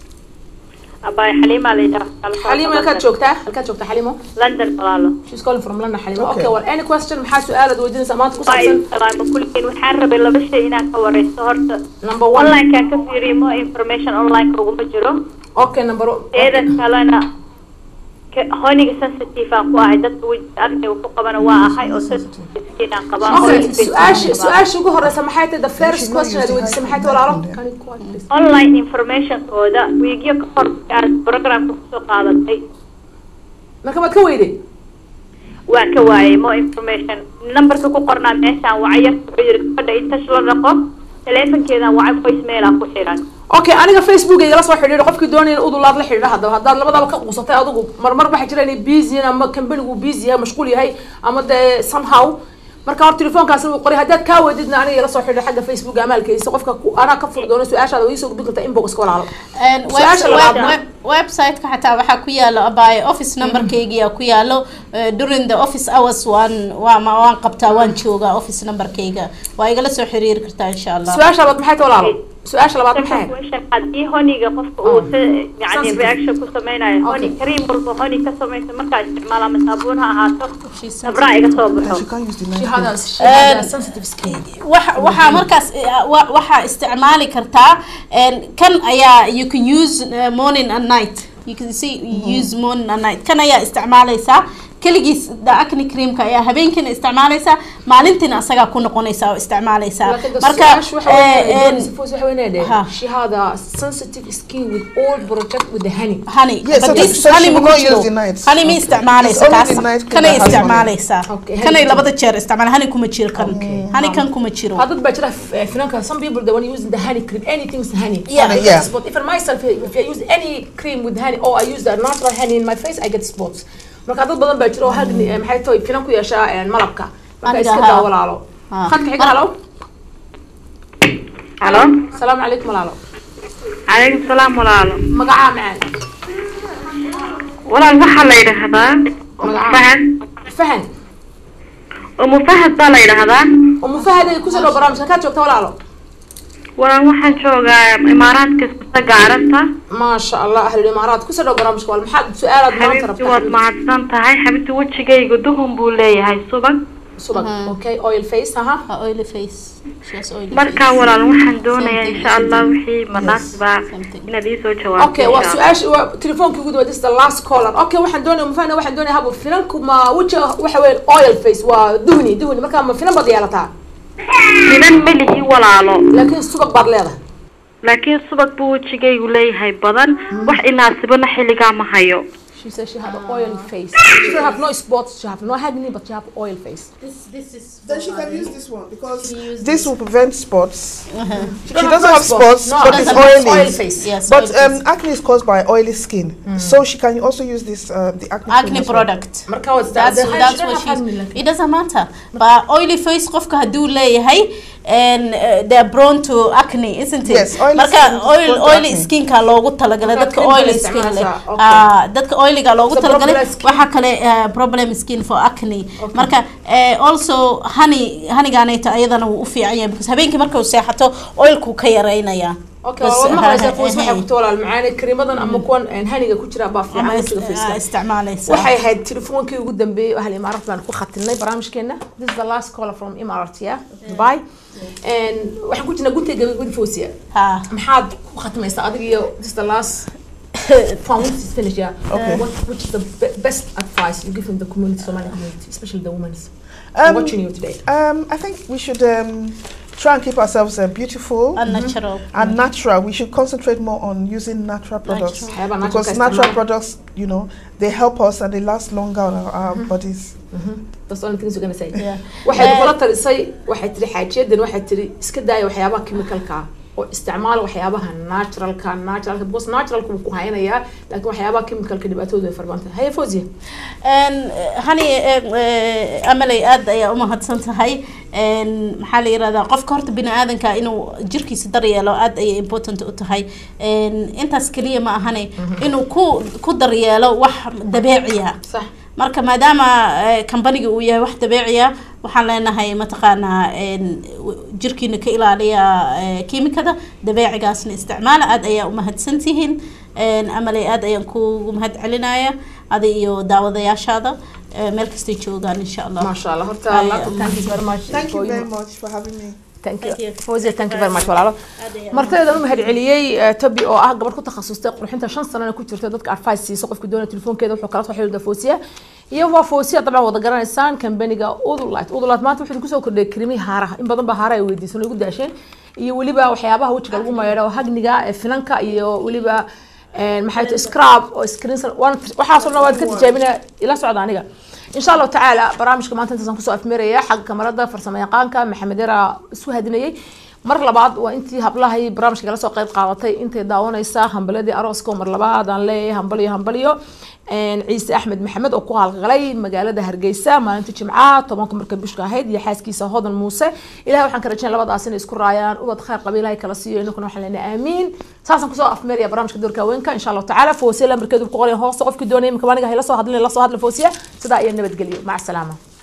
abaay xaliima la yidhaha xaliimo halkaad joogtaa halkaad joogtaa xaliimo london walaalo she's calling from london xaliimo Okay. okay well any question maxaa su-aalaad weydiinaysaa maanta ku Waa saabsan salaamo kulligiin waxaan rabay laba shay inaan ka wareysto horta number one onlinekaan ka fiiriyo mo information online uguma jiro okay number teeda kalena ka- honiga sensitive aan ku ahay dadka wejiga arniga ku qabana waa ahay oo sensitive aan qabaa okay oo su-aasha su-aasha ugu horeysa maxay tahay the first question aad weydiisay maxay tahay walaalo Can you quiet, please? online informationkooda wiigyo ka hor aad programka kusoo qaadatay marka maad ka weyday waan ka waayay mo information numberka ku qornaa meeshaan wacay yarka wuxuu yiri gabadha intash la dhaqo teleefonkeedan wacay voicemail aan ku xiran okay aniga facebook igala soo xidhiidho qofkii doonaya in udulaad la xidhiidho haddaba haddaad labadaba ka quusatay adigu marmar waxaa jira inay busy yihiin ama kambanigu busy yahay mashquul yahay ama dee somehow marka hor telefoonkaasna wuu qoray haddaad kaa weydidna aniga igala soo xidhiidho xagga facebook amaalkaysa qofka ku- anaa ka furi doono su-aashaada waa iisoo gudbin kartaa inboxka walaalo Een, web- Su-aasha labaadna? web- web- website-ka xataa waxaa ku yaalo abaaye office numberkaygiyaa ku yaalo Eh, during the office hours waan waa ma- waan qabtaa waan joogaa office numberkayga waa igala soo xiriiri kartaa insha allah su-aasha labaad maxay tahay walaalo su-aasha labaad maxay Second question, haddii honiga qofka uu se yani Sensitive. reaction ku sameynayo honi Okay. kareem walba honi ka samaysa markaa isticmaala ama saabuun ha ahaato She's sabraa iga soo And baxo she can't use the She knife. had a- she had a sensitive skin. waxa waxaa markaas eh, wa- waxaa isticmaali kartaa een, kan ayaa you can use uh, morning and night you can see you use morning and night kan ayaa isticmaalaysaa keligiis the acne creamka ayaa habeenkiina isticmaalaysaa maalintiina asagaa ku noqonaysaa oo isticmaalaysaa Laakiin the marka su-aasha waxa weeye, eh, doonaysa een, Fawzi waxa weeye inay Ha. dhaheen, she had a sensitive skin with all protect with the honey. honey Yes, so but that- this so she honey will ma not ku jiro. use the night. honey ma Okay. isticmaalaysa It's only taas the night cream kanay that has honey. isticmaalaysaa Okay, kanay honey labada jeer isticmaala honey kuma jiro kan honey kan kuma jiro Hadad baa jira f- eh, finanka, some people they want to use the honey cream, anything is honey. Yeah. I Yeah. get spots. If I myself, if I use any cream with honey or I use the natural honey in my face, I get spots. Marka dad badan baa jira oo hagni eh, maxay tahay finan ku yeeshaa eh, malabka. Marka Aniga iska ha. daa walaalo. Ha. Khadka xiga halo. halo Salaamu calaykum walaalo. calaykum salaam walaalo Magacaa macaan. walaal waxaa la yidhaahdaa umu fahad Fahan. umu fahad baa la yidhaahdaa Umu Fahad ay ku soo dhaw barnaamijka ka joogta walaalo. walaal waxaan joogaa imaaraadka iskutaga carabta ما شاء الله أهل الإمارات كل سنة برامج قال محد سؤال ما xabiibti ترى waad mahadsan tahay xabiibti wejigaygu duhun buu leeyahay subag سبق أوكي أويل فيس ها Ha, oily face She has oily markaa face. walaal waxaan doonayaa Something, insha allah something. wixii manaasiba something. inaad iisoo jawaabto أوكي insha Allah. وسؤال تليفون كي قدوة this the last caller أوكي واحد دوني مفانا واحد دوني هابو فينكم ما وجه وحوين أويل فيس ودهني دهني ما كان ما فينا بدي على تاع finan melihi walaalo لكن سبق بعد لهذا laakiin subag buu wejigaygu leeyahay badan wax inaasibana xilligaa ma hayo she says she had an oil face she don't have no spots she have no acne but she have oil face Then she can use this one because this will prevent spots. she, She doesn't have spots, no, but doesn't it's have oily. oil face Yes, But oily um, face. acne is caused by oily skin, so she can also use this uh, the acne. cream acne as well. product marka waa that's the- that's she don't what have acne, she's like- it doesn't matter but oily face qofka haduu leeyahay and uh, they're prone to acne isn't it Yes, oily marka skin is oil prone to oily acne. skinka loogu talagalay Marka dadka cream oily baa skin leh isticmaalaysaa, okay. ah dadka oiliga loogu So talagalay problem skin. waxa kale uh, problem skin for acne marka uh, also honey honeygaanayta ayadana wuu u fiican yahay because habeenkii marka uu seexato oilku ka yareynaya اوكي بس والله ما ها- خلاص فوز ها- waxay ku toolaa المعاني كريمadan ama kuwan haniga ku jira baa fiican ama wejiga face isticmaalaysa waxay ahayd telefoonkii ugu dambeeyay ahal imaarat baan ku khatinay barnaamijkeena this is the last caller from imarat yeah dubai and waxaan ku jirnaa guntiga gabagabada foosiya ha maxaad ku khatimaysaa adiga iyo this is the last from which is finished yeah Okay. what which is the be- best advice you give in the community Somali community especially the women's Um, watching you today Um, I think we should um, try and keep ourselves uh, beautiful unnatural and natural. We should concentrate more on using natural products Natural. waxyaaba natural because ka natural isticmaala. products, you know, they help us and they last longer on our, our bodies. that's the only things you're gonna say Yeah. waxay Eh, kula talisay waxay tiri xaajiyadan waxay tiri iska daaya waxyaabaha chemicalka ah oo isticmaal waxyaabaha naturalka naturalka because naturalka wuu ku haynayaa laakiin waxyaabaha chemicalka dhibaatoodu ay farbanta haye fozia Een, hani eh, eh, amalay aad ayaa umahadsan tahay Een, maxaa la yirahdaa qofka horta bini aadanka inuu jirkiisa daryeelo aad ayay important u tahay Een, intaas keliya ma ahane inuu ku ku daryeelo wax dabeeciya sax marka maadaama eh, kambaniga uu yahay wax dabeeciya waxaan leenahay mataqaanaa een, w- jirkiina ka ilaaliya eh, kiimikada dabeecigaasna isticmaala aad ayaa umahadsan tihiin Een, amalay aad ayaan kugu mahad celinaya adi iyo daawadayaashaada eh, meel kastay joogaan insha allah maasha allah horta Ay, laabta thank you very much Thank for you very you. much for having me. thank Thank you you. fozia thank you very much walaalo martaydan u mahad celiyey eh, tobi oo ah gabadh ku takhasustay qurxinta shan sanana ku jirta dadka advice siiso qofka doonaya telefoonkeeda wuxuu kala soo xiriirda fosiya iyo waa fosiya dabcan wada garanaysaan kambaniga udulite udulite maanta wuxuu kusoo kordhiyay kirimi haaraha in badan baa haaraha ay weydiisan oo igu daasheen iyo weliba waxyaabaha wejiga lagu maydho oo hagniga ee finanka iyo weliba een, maxay tahay scrub oo screen waxaasoo dhan waad ka tijaabinaya ila socda aniga إن شاء الله تعالى برامجك ما أنت تصنع كسو أفميريا حق كاميرا فرسما يقانك محمد يرى سو هدنيي mar labaad waa intii hablahay barnaamijka kala soo qayb qaadatay intay daawanaysa hambalyadii arooska oo mar labaad aan leeyahay hambalyo hambalyo een, ciise axmed maxamed oo ku halqalay magaalada hargeysa maalinta jimcaha tobanka marka bishka ahayd iyo xaaskiisa hodan muuse ilahay waxaan ka rajayn labadaas inay isku raayaan ubad khayr qaba ilahay kala siiyo inakuna waxaan leenahay aamiin saasaan kusoo afmeeraya barnaamijka doorka haweenka insha allahu tacaala foosiya lambarkeedu ku qoran hoosta qofkii doonaya imika aniga hayla soo hadlin la soo hadla foosiya sidaa iyo nabadgelyo maca salaama